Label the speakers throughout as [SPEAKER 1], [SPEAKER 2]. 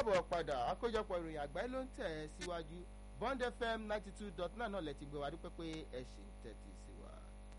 [SPEAKER 1] káàbọ̀ padà àkójọpọ̀ ìròyìn àgbáyé ló ń tẹ̀ ẹ́ síwájú bond fm ninety two dot nine náà lẹ ti gbé wa dúpẹ́ pé ẹ ṣì ń tẹ́tí sí wa.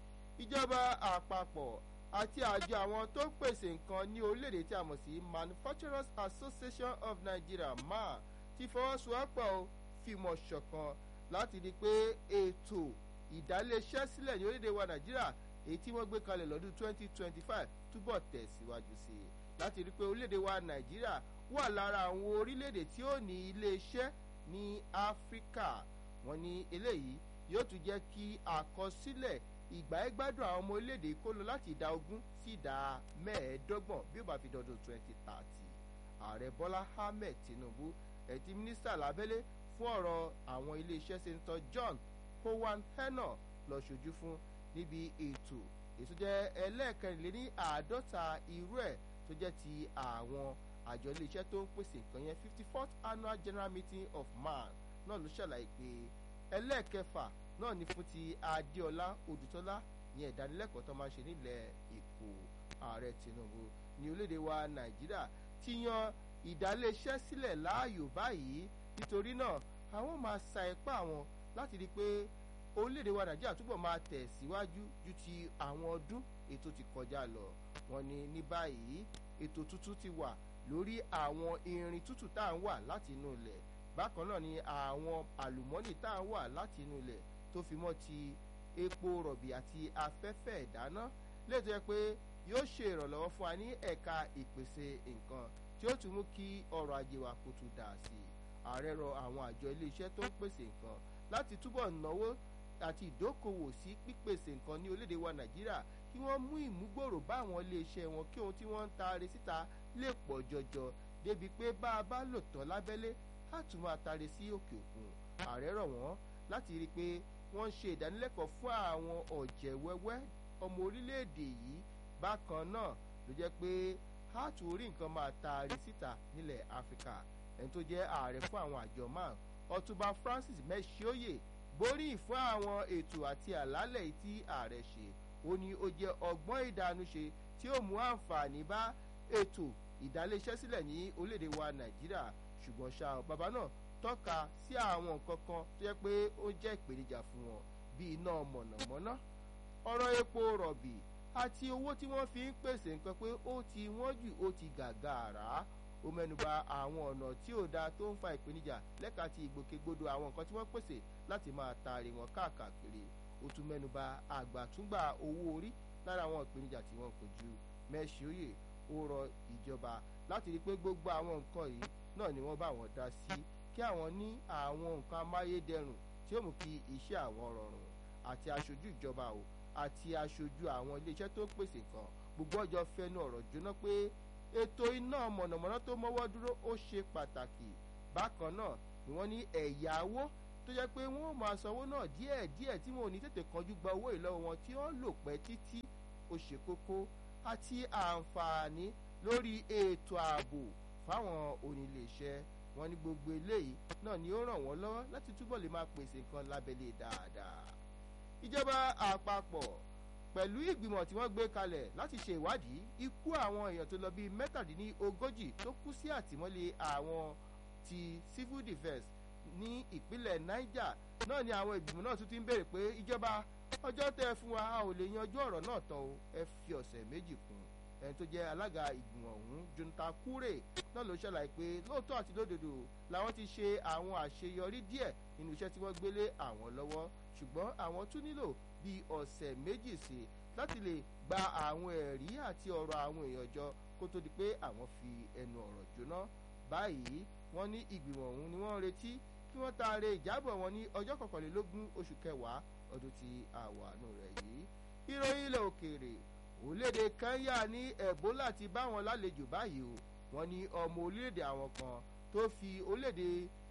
[SPEAKER 1] ìjọba àpapọ̀ àti àjọ àwọn tó ń pèsè nǹkan ní orílẹ̀-èdè tí a mọ̀ sí manufacturers association of nigeria ma ti fọwọ́sowọ́pọ̀ fìmọ̀ ṣọ̀kan láti rí i pé ètò ìdáléeṣẹ́ sílẹ̀ ní orílẹ̀-èdè wa nàìjíríà èyí tí wọ́n gbé kalẹ̀ lọ́dún twenty twenty five túbọ̀ tẹ̀síwájú sí i láti rí i pé orílẹ̀-èdè wa nàìjíríà wà lára àwọn orílẹ̀-èdè tí ó ní ilé-iṣẹ́ ní áfíríkà wọn ní eléyìí yóò tún jẹ́ kí àkọsílẹ̀ ìgbà ẹgbádùn àwọn ọmọ orílẹ̀-èdè kó lọ láti ìdá ogún sí ìdá mẹ́ẹ̀ẹ́dọ́gbọ̀n bí ó bá fi dọdún twenty thirty ààrẹ bọ́lá ahmed tinubu ẹ̀tí mínísítà lábẹ́lé fún ọ̀rọ̀ àwọn ilé-iṣẹ́ sẹ́ńtọ́ john howan henna lọ ṣojú fún níbi ètò ètò jẹ́ ẹlẹ́ẹ̀kẹrìnléní àádọ́ta irú ẹ̀ tó jẹ́ ti àwọn àjọ iléeṣẹ́ tó ń pèsè nǹkan yẹn fifty fourth annual general meeting of man náà ló ṣàlàyé pé ẹlẹ́ẹ̀kẹfà náà ní fún ti adéọlá odùtọ́lá yẹn ìdánilẹ́kọ̀ọ́ tó máa ń ṣe nílẹ̀ èkó ààrẹ tinubu ní orílẹ̀-èdè wa nàìjíríà ti yan ìdáléeṣẹ́ sílẹ̀ láàyò báyìí nítorí náà àwọn máa sa ipá wọn láti rí i pé orílẹ̀-èdè wa nàìjíríà túbọ̀ máa tẹ̀ síwájú ju ti àwọn ọdún ètò ti kọjá lọ wọn ni ní báyìí ètò tuntun ti wà lórí àwọn irin tútù tá à ń wà láti inú ilẹ̀ bákan náà ni àwọn àlùmọ́nì tá à ń wà láti inú ilẹ̀ tó fi mọ́ ti epo rọ̀bì àti afẹ́fẹ́ ìdáná lè tó yẹ pé yóò ṣe ìrànlọ́wọ́ fún wa ní ẹ̀ka ìpèsè nǹkan tí ó tún mú kí ọrọ̀ ajé wa kó tún dà sí i ààrẹ rọ àwọn àjọ iléeṣẹ́ tó ń pèsè nǹkan láti túbọ̀ náwó àti ìdókòwò sí pípèsè nǹkan ní orílẹ̀-èdè wa nàìjíríà kí wọ́n mú ìmúgbòrò bá àwọn iléeṣẹ́ wọn kí ohun tí wọ́n ń taari síta lè pọ̀ jọjọ débi pé bá a bá lò tán lábẹ́lé á tún máa taari sí òkè òkun ààrẹ rọ̀ wọ́n láti rí i pé wọ́n ń ṣe ìdánilẹ́kọ̀ọ́ fún àwọn ọ̀jẹ̀ wẹ́wẹ́ ọmọ orílẹ̀-èdè yìí bákan náà ló jẹ́ pé á tún orí nǹkan máa taari síta nílẹ̀ áfíríkà ẹni tó jẹ́ ààrẹ fún àwọn àjọ máa ọtúnba francis mẹ́ṣíọ́yè gbóríyìn fún àwọn ètò àti àlálẹ̀ tí ààrẹ ṣe ó ní ó jẹ́ ọgbọ́n ìdánúṣe tí ó mú àǹfààní bá ètò ìdáléṣẹ́ sílẹ̀ ní orílẹ̀-èdè wa nàìjíríà ṣùgbọ́n ṣá bàbá náà tọ́ka sí àwọn nǹkan kan tó yẹ pé ó jẹ́ ìpèníjà fún wọn bíi iná mọ̀nàmọ́ná ọ̀rọ̀ epo rọ̀bì àti owó tí wọ́n fi ń pèsè nǹkan pé ó ti wọ́n jù ó ti gàgàrà ó mẹ́nuba àwọn ọ̀nà tí ò dáa tó ń fa ìpèníjà lẹ́ka ti ìgbòkègbodò àwọn nǹkan tí wọ́n pèsè láti máa taari wọn káàkiri ó tún mẹ́nuba àgbàtúngbà owó orí lára àwọn ìpèníjà tí wọ́n kojú mẹ́ṣíọ́yè ó rọ ìjọba láti rí i pé gbogbo àwọn nǹkan yìí náà ni wọ́n bá wọn dá sí kí àwọn ní àwọn nǹkan amáyédẹrùn tí ó mú kí iṣẹ́ àwọn rọrùn àti aṣojú ìjọba o àti aṣojú àwọn iléeṣẹ́ tó ń pèsè nǹkan gbogbo ọjọ́ fẹnu ọ̀rọ̀ jóná pé ètò iná mọ̀nàmọ́ná tó mọ́wọ́ dúró ó ṣe pàtàkì bákan náà ni wọ́n ní ẹ̀yáwó tó jẹ́ pé wọ́n máa sanwó náà díẹ̀ díẹ̀ tí wọn ò ní tètè kanjú gba owó ìlọ́wọ́ wọn tí wọ́n lò pẹ́ títí ó ṣe kókó àti àǹfààní lórí ètò ààbò fáwọn oníléeṣẹ́ wọn ní gbogbo eléyìí náà ni ó ràn wọ́n lọ́wọ́ láti túbọ̀ lè máa pèsè nǹkan lábẹ́lé dáadáa ìjọba àpapọ̀ pẹ̀lú ìgbìmọ̀ tí wọ́n gbé kalẹ̀ láti ṣe ìwádìí ikú àwọn èèyàn tó lọ bíi mẹ́tàdínlógójì tó kú sí àtìmọ́lé àwọn ti civil defence ní ìpínlẹ̀ niger náà ni àwọn ìgbìmọ̀ náà tún ti ń béèrè pé ìjọba ọjọ́ tẹ́ ẹ fún wa a ò lè yanjú ọ̀rọ̀ náà tán o ẹ fi ọ̀sẹ̀ méjì kún ẹni tó jẹ́ alága ìgbìmọ̀ ọ̀hún jonathan kure náà ló ṣàlàyé pé lóòótọ́ àti lódodo làwọn ti ṣe àwọn àṣeyọrí díẹ̀ nínú iṣẹ́ tí wọ́n gbélé àwọn lọ́wọ́ ṣùgbọ́n àwọn tún nílò bíi ọ̀sẹ̀ méjì sí láti lè gba àwọn ẹ̀rí àti ọ̀rọ̀ àwọn èèyàn jọ kó tó di pé àwọn fi ẹnu ọ̀rọ̀ jóná báyìí wọ́n ní ìgbìmọ̀ ọ̀hún ni wọ́n retí kí wọ́n taare ìjábọ̀ wọn ní ọjọ́ kọkànlélógún oṣù kẹwàá ọdún tí àwàánú rẹ̀ yìí ìròyìn ilẹ̀ òkèèrè orílẹ̀-èdè kenya ní ebola ti bá wọn lálejò báyìí o wọ́n ní ọmọ orílẹ̀-èdè àwọn kan tó fi orílẹ̀-èdè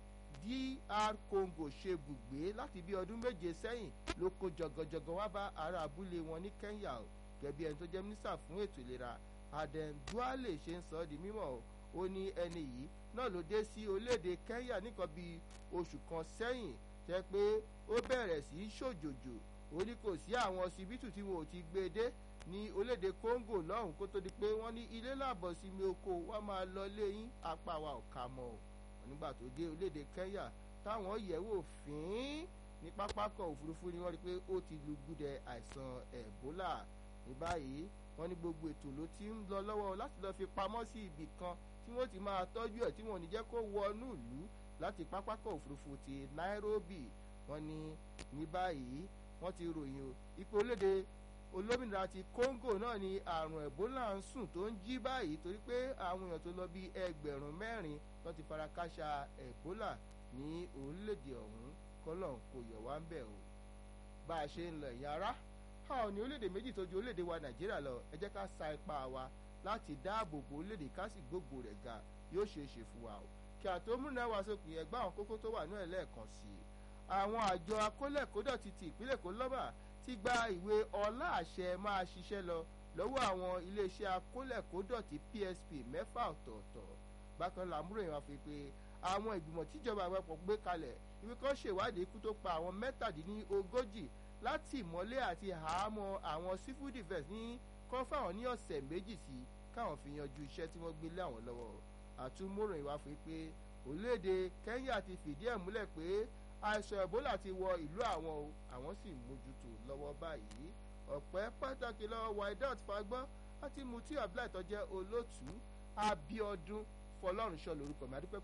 [SPEAKER 1] dr congo ṣe bùgbé láti bí ọdún méje sẹ́yìn ló kó jọgọjọgọ wá bá ará abúlé wọn ní kenya o gẹ̀bí ẹni tó jẹ́ mínísítà fún ètò ìlera aden duale ṣe ń sọ ọ́ di mímọ́ ó ní ẹni yìí náà ló dé sí orílẹ̀-èdè kenya nìkan bíi oṣù kan sẹ́yìn jẹ́ pé ó bẹ̀rẹ̀ sí í ṣòjòjò ó ní kò sí àwọn ọsibítù tí wọn ò ti gbé e dé ní orílẹ̀-èdè Congo lọ́hùn kó tó di pé wọ́n ní ilé làbọ̀ sí mi oko wọ́n máa lọ léyìn apá wa ò kà mọ́ ọ́ nígbà tó dé orílẹ̀-èdè Kenya táwọn yẹ̀wò fín ní pápákọ̀ òfurufú ni wọ́n rí pé ó ti lùgbùdẹ àìsàn Ebola ní báyìí wọ́n ní gbogbo ètò ló ti ń lọ lọ́wọ́ láti lọ́ọ́ fi pamọ́ sí ibì kan tí wọ́n ti máa tọ́jú ẹ̀ tí wọ́n ò ní jẹ́ kó wọnú ìlú láti pápákọ̀ òfurufú ti Nairobi wọ́n ní ní báyìí wọ́n ti ròyìn ipò orílẹ̀-èdè olómìnira ti Congo náà ni àrùn Ebola ń sùn tó ń jí báyìí torí pé àwọn èèyàn tó lọ bí ẹgbẹ̀rún mẹ́rin ló ti fara káṣá Ebola ní orílẹ̀-èdè ọ̀hún kọ́lọ̀ kò yọ̀ wá ń bẹ̀ o bá a ṣe ń lọ ìyá ara a ò ní orílẹ̀-èdè méjì tó ju orílẹ̀-èdè wa Nàìjíríà lọ ẹ jẹ́ ká sa ipá wa láti dáàbò bo orílẹ̀-èdè ká sì gbógo rẹ̀ ga yóò ṣeé ṣe fún wa o kí àtó múná wa sókè ẹgbẹ́ àwọn kókó tó wà ní ẹlẹ́ẹ̀kan sí i àwọn àjọ akólẹ̀kódọ̀tí ti ìpínlẹ̀ Èkó lọ́bà ti gba ìwé ọlá àṣẹ máa ṣiṣẹ́ lọ lọ́wọ́ àwọn iléeṣẹ́ akólẹ̀kódọ̀tí PSP mẹ́fà ọ̀tọ̀ọ̀tọ̀ bákan làmúròyìn wa fi pé àwọn ìgbìmọ̀ tíjọba àpapọ̀ gbé kalẹ̀ ìwé kan ṣèwádìí ikú tó pa àwọn mẹ́tàdínlógójì láti ìmọ́lé àti àhámọ́ àwọn civil defence ní kán fáwọn ní ọ̀sẹ̀ méjì sí káwọn fi yanjú iṣẹ́ tí wọ́n gbé lé àwọn lọ́wọ́ àtúmọ̀ròyìn wa fi pé orílẹ̀-èdè Kenya ti fìdí ẹ̀ múlẹ̀ pé àìsàn Ebola ti wọ ìlú àwọn o àwọn sì mójútó lọ́wọ́ báyìí ọ̀pẹ́ pàtàkì lọ́wọ́ Waidat Fagbọ́n àti Mutiu Abdullahi tó jẹ́ olótùú Abiodun Fọlọ́runṣọ́ lórúkọ mi adúpẹ́